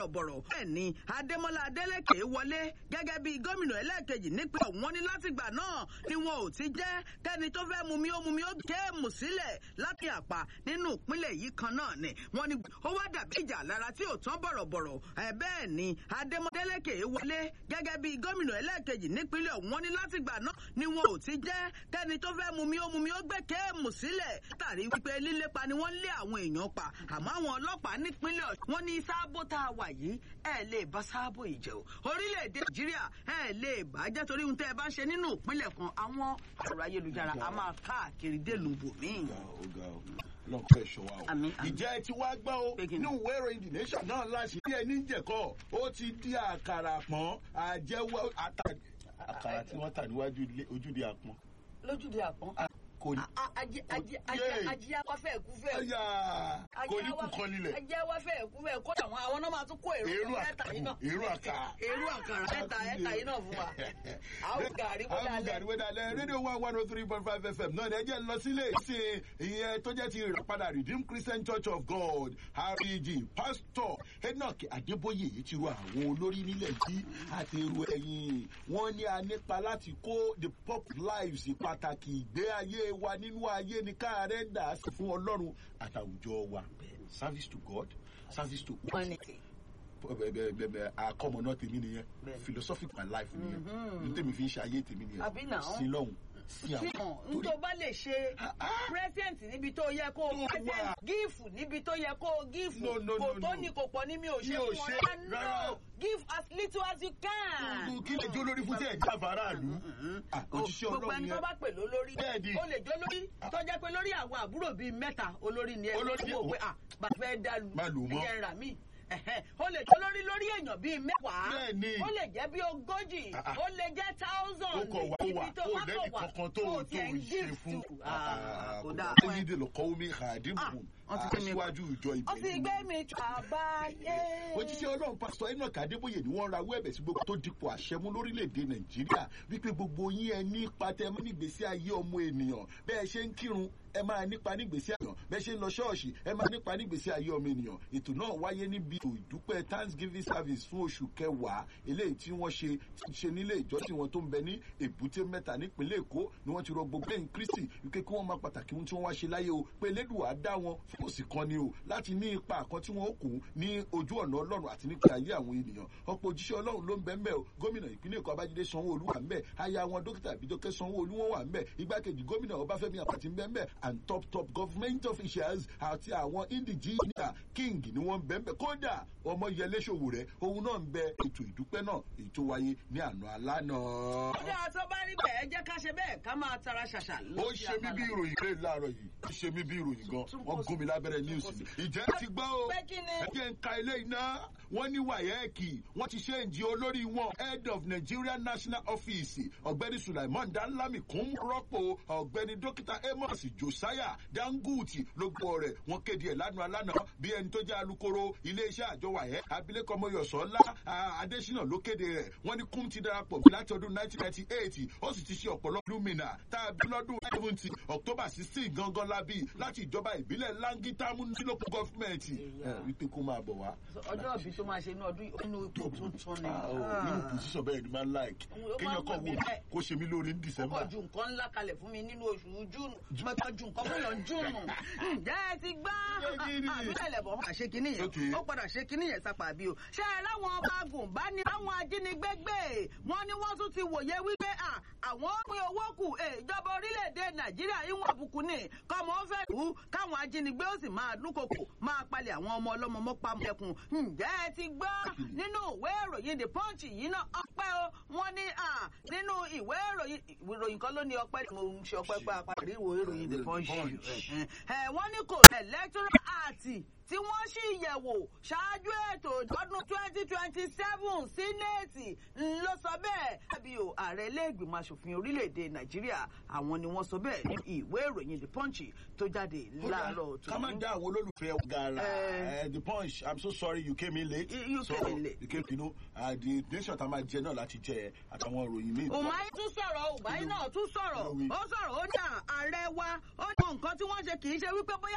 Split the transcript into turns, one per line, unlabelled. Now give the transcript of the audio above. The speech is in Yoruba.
bọ̀rọ̀bọ̀rọ̀ bẹ́ẹ̀ ni adémọ́lá adélèké wọlé gẹ́gẹ́ bí gómìnà ẹlẹ́ẹ̀kejì nípínlẹ̀ wọn ní látìgbà náà ni wọn ò ti jẹ́ kẹ́ni tó fẹ́ mumi ó mumi ó géèmù sílẹ̀ láti àpá nínú ìpínlẹ̀ yìí kan náà ni wọ́n ní ó wá dàbí ìjà lára tí ò tán bọ̀rọ̀bọ̀rọ̀ ẹ̀ bẹ́ẹ̀ ni adémọ́lá adélèké wọlé gẹ́gẹ́ bí gómìnà ẹlẹ́ẹ̀kejì nípínlẹ̀ wọn ní látìgbà náà ni wọn ò ti jẹ́ kẹ́ni tó fẹ́ mumi ó mumi ó gbé géèmù sílẹ̀ látàrí wípé lílépa ni wọ́n lé àwọn èèyàn pa àmọ́ àwọn ọlọ́pàá nípínlẹ̀ ọ̀ṣun wọ́n ní sáàbò tá a wà yìí ẹ̀ lè bá sáàbò ìjẹ́ o orílẹ̀-èdè nàìjíríà ẹ̀ lè bá jẹ́ torí ohun tẹ́ ẹ bá ń ṣe nínú ìpínlẹ̀ kan àwọn ọ̀rọ̀ ayélujára a máa káàkiri délùú bòmíì.
lọ́pọ̀ ẹ̀ṣọ́ wa o.
Àmín, àmín.
ìjẹ́ ti wá gbọ́ o
Pé kí ni?
ní ìwé ìròyìn the nation náà láti bí ẹni jẹ̀kọ́ ó ti di àkàrà pọ́n àjẹwọ́ ata- àkàrà tí wọ́n tà níwájú ilé- ojúde àpọ́n.
lójúde àpọ́n
kò ní. Yay.
ajé afáfẹ́ ẹ̀kú fẹ́
Ẹ̀yà kò ní kú kan nílẹ̀.
ajé afáfẹ́ ẹ̀kú fẹ́ kó àwọn àwọn náà máa tún kó èrú
Èrú
ẹ̀ta yìí náà
èrú àkàrà.
èrú àkàrà ẹ̀ta ẹ̀ta yìí náà fún wa àwọn gàrí kó
àwọn
dalẹ̀
gàrí wẹ́dà lẹ́ rédíò one one oh three point five fm náà ni ẹ jẹ́ lọ sílé ìsìn ìyẹn tó jẹ́ ti ìràpadà redeemed christian church of god reg pastor enoch adébóyè yìí ti ru àwọn olórí nílẹ̀ yìí àti ru ẹ̀yìn wọn ní a nípa láti kó the pop lives pàtàkì ìgbé ayé wa nínú ayé ní káàrẹ́ dà sí fún ọlọ́run àtàwùjọ wa service to god service to
humanity.
àkọmọ náà tèmi nìyẹn
Bẹ́ẹ̀ni.
philosophic my life nìyẹn ní tèmi fi ń ṣe ayé tèmi nìyẹn
Àbí náà?
sí lọ́hùn sí àwọn
fihàn n tó bá lè ṣe present níbi tó yẹ kó
Tó wà.
present gífù níbi tó yẹ kó gífù
No, no,
kò
no,
tó
no.
ní kò pọ̀ ní mi ò
Mi
ṣe
ò
fún
ṣe,
ọ
rárá.
no give as little as you can.
kí lè jó lórí fún tí ẹ̀ já faraàlú òjíṣẹ́
gbogbo ẹni
ọlọ́run
tó
yẹn
bá pè lólórí
Bẹ́ẹ̀ni.
ó lè jó lórí tó jẹ́ pé lórí àwọn àbúrò bíi mẹ́ta olórí ni ẹ
Olórí-
lọ́wọ́ pé ah bàbá fẹ́ dá lu
Má lù mọ́.
ẹ̀jẹ̀ rà mí ẹ̀hẹ́. ó lè jó lórí lórí èèyàn bíi mẹ́wàá
Bẹ́ẹ̀ni.
ó lè jẹ́ bí ogójì
Ah, ah.
ó lè jẹ́ thousand
ó kọ̀ wá ó wà
ibi tó
ó
wá
lẹ́yìn
kọ̀ wá
kankan tó
tó
tó
tiẹ̀ ń
ṣe
gift
fún
to. Ah, kò dáa
kò lẹ́yìn dèlò kọ́ omi àdínkù
Ah, wọ́n ti gbé mi wá.
aṣíwájú ìjọ
ó ti
ìbẹ̀rù
gbé mi tù àbáyé.
òjíṣẹ́ ọlọ́run pásítọ̀ enoch adébóyè ni wọ́n rawọ́ ẹ̀bẹ̀ sí gbogbo tó dipò àṣẹ mú lórílẹ̀‐èdè nàìjíríà wípé gbogbo yín ẹ ní ipa tẹ mú nígbèsí ayé ọmọ ènìyàn bẹ́ẹ̀ ṣe ń kírun ẹ máa nípa nígbèsí ayé ènìyàn bẹ́ẹ̀ ṣe ń lọ ṣọ́ọ̀ṣì ẹ máa nípa nígbèsí ayé ọmọ ènìyàn ètò náà wáyé níbi ètò ìdúpẹ́ thanksgiving service fún oṣù kẹwàá eléyìí tí wọ́n ṣe ṣe nílé ìjọsìn wọn tó ń bẹ ní èbúté mẹ́ta nípínlẹ̀ èkó ni wọ́n ti rọ gbogbo ẹ̀yìn kristi wípé kí wọ́n máa pàtàkì ohun tí wọ́n wá ṣe láyé o pé elédùà dá wọn fún òsì kan ni o láti ní ipa kan tí wọ́n ó kù ní ojú ọ̀nà ọlọ́run àti nípa ayé àwọn ènìyàn ọ̀pọ̀ òjíṣẹ́ ọlọ́run ló ń bẹ ń bẹ o gómìnà ìpínlẹ̀ èkó abájídé sanwó-olú wà ń bẹ aya wọn dókítà àbídọ́kẹ́ sanwó-olú wọn wà ń bẹ igbákejì gómìnà ọbáfẹ́mi àpàtì ń bẹ ń bẹ and top top government officials àti àwọn indigenous king ni wọ́n ń bẹ ń bẹ kódà ọmọ yẹlé ṣòwòrẹ́ òun náà ń bẹ ètò ìdúpẹ́ náà èyí tó wáyé ní àná alánà.
ọjọ́ tó bá rí bẹ́ẹ̀ ẹ jẹ́ ká ṣe bẹ́ẹ̀ ká máa tara ṣàṣà
ó
lọ sí
ṣe mí bí
abala.
ìròyìn rẹ̀ láàárọ̀ yìí ó ṣe mí bí ìròyìn gan wọ́n gún mi lábẹ́rẹ́ news mi. ìjẹ́ ti gbọ́ o
Pé kí ni?
ẹ jẹ́ ń ka ilé iná wọ́n ní wàyẹ́ẹ̀kì wọ́n ti ṣe ìjì olórí wọn head of nigeria national office ọ̀gbẹ́ni sulaiman danlami kún rọ́pò ọ̀gbẹ́ni dókítà amos josiah danguti ló gbọ́ rẹ̀ wọ́n kéde ẹ̀ lánàá lánàá bí ẹni tó jẹ́ alukoro iléeṣẹ́ àjọ wàyẹ́ abilékọ mọ́yọ̀sọ́lá adésínà ló kéde rẹ̀ wọ́n ní kún ti darapọ̀ láti ọdún 1998 ó sì ti ṣe ọ̀pọ̀lọpọ̀ lumina tá a bí lọ́dún 70 october 16 gangan la bí láti ìjọba ìbílẹ̀ langitamu nílòpọ̀ gọ́fìmẹ̀ntì wípé kó máa bọ̀ wá.
ọjọ́ ìbí tó máa ṣe ní ọdún inú ipò tuntun ni.
Ah, oh, nínú pòsíṣàn bẹ́ẹ̀ ni máa ń like
Ó máa ń
kéèyàn kàn
wù mí
wò
bẹ́ẹ̀.
kó ṣe mí lórí ní
ó
december.
kọ̀ ju nǹkan ńlá kalẹ̀ fún mi nínú oṣù júùnù mọ̀tọ́ ju nǹkan fún yàn júùnù. ǹjẹ́ ẹ ti gbá
Ṣé
àbílẹ̀ lẹ̀bọ̀ máa ṣe kinní yẹn
Okay.
ó padà ṣe kinní yẹn sápà bí o. ṣé ẹ láwọn ọba agùn bá ní àwọn ajínigbé gbé wọn ni wọ́n tún ti wòye wípé à, àwọn pín owó kù eh, ìjọba orílẹ̀-èdè nàìjíríà ìwọ̀n àbùkù ni kọ́mọ ó fẹ́ lù ú káwọn ajínigbé ó sì máa dúnkokò máa palẹ̀ àwọn ọmọ ọlọ́mọ mọ́pá mọ́kun. ǹjẹ́ ẹ ti gbọ́ nínú ìwé ìròyìn the punch yìí náà ọpẹ́ o wọ́n ní à, nínú ìwé ìròyìn ìròyìn kan ló ní ọpẹ́ mo ń ṣe ọpẹ́ pé àpàrí ìwé ìròyìn the punch yìí. ẹ wọ́n ní kò electoral act tí wọ́n sì yẹ̀wò ṣáájú ètò ọdún twenty twenty seven sínéètì ló sọ bẹ́ẹ̀. àbí o ààrẹ ilé-ìgbìmọ̀ asòfin orílẹ̀-èdè nàìjíríà àwọn ni wọ́n sọ bẹ́ẹ̀ ní ìwé ìròyìn the punch tó jáde láàárọ̀
ká má dá àwọn olólùfẹ́ wa gara
Eh.
Eh, the punch i'm so sorry you came in late.
You- you
so
came in late.
you came you know uh, the nation tá a máa jẹ náà láti jẹ àtàwọn ìròyìn míì.
Umahi tún sọ̀rọ̀ Umahi náà tún sọ̀rọ̀
Kí ló wí?
ó sọ̀rọ̀ ó ní ààrẹ wa ó ní nǹkan tí wọ́n ṣe kì í ṣe wípé bóyá